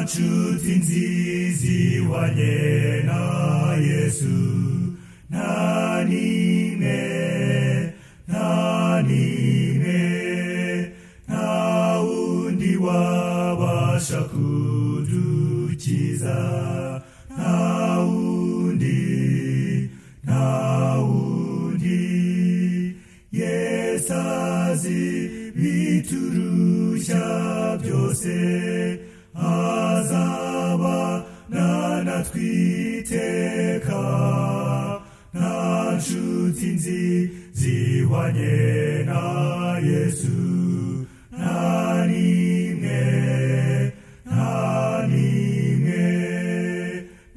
nshuti nziza ihwanye na yesu nta n'imwe nta n'imwe nta wundi wabasha kudukiza nta wundi nta wundi yesu azi biturusha byose azabana natwiteka nta nshuti nzi zihwanye na yesu nta n'imwe nta n'imwe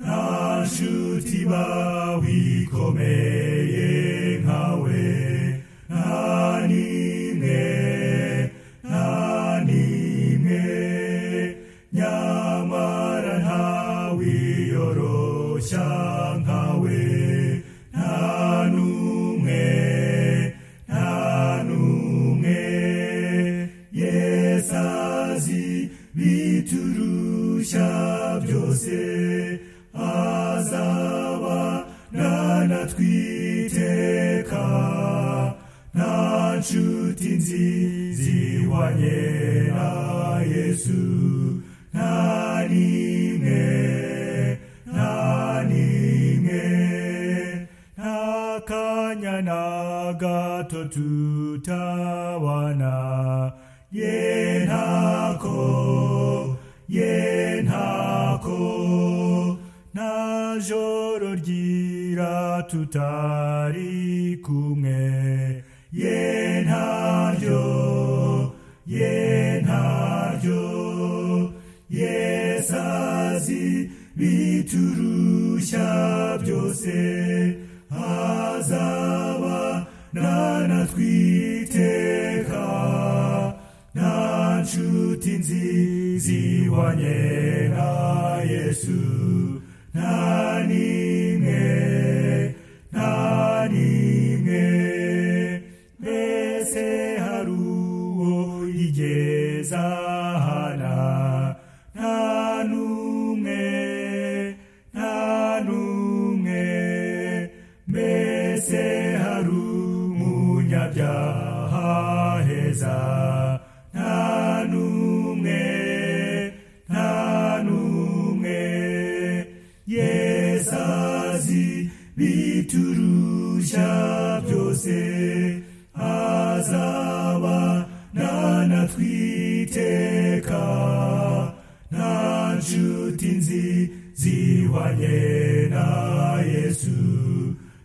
nta nshuti bawe ikomeye nkawe nta n'imwe nta n'imwe nyamara ntawe uyoroshya nkawe nta n'umwe nta n'umwe yesu azi biturusha byose azabana natwiteka nta nshuti nzi zihwanye na yesu nta n'imwe nta n'imwe nta kanya na gato tutabana ye ntako ye ntako nta joro ryira tutari kumwe ye ntaryo ye ntaryo yesu azi biturusha byose azaba nanatwiteka nta nshuti nziza ihwanye na yesu nta n'imwe nta n'imwe mbese hari uwo yigeza hana nta n'umwe nta n'umwe mbese hari umunyabyaha heza nta n'umwe nta n'umwe yesu azi biturusha byose azaba nanatwiteka nta nshuti nzi zihwanye na yesu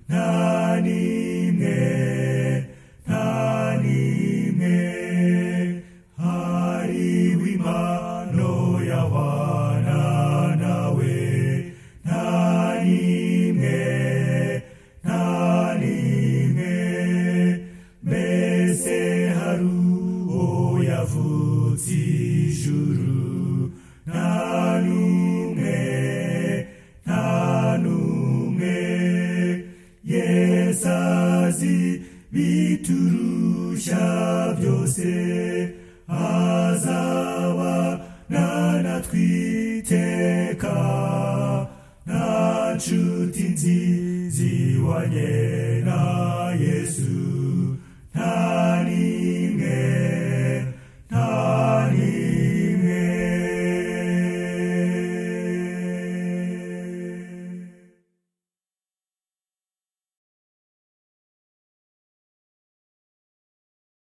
nta n'imwe nta n'imwe hariho impano yahwana nawe nta n'imwe nta n'imwe mbese hari uwo yavutse ijuru nta n'umwe nta n'umwe yesu azi biturusha byose azaba nanatwiteka nta nshuti nziza ihwanye na yesu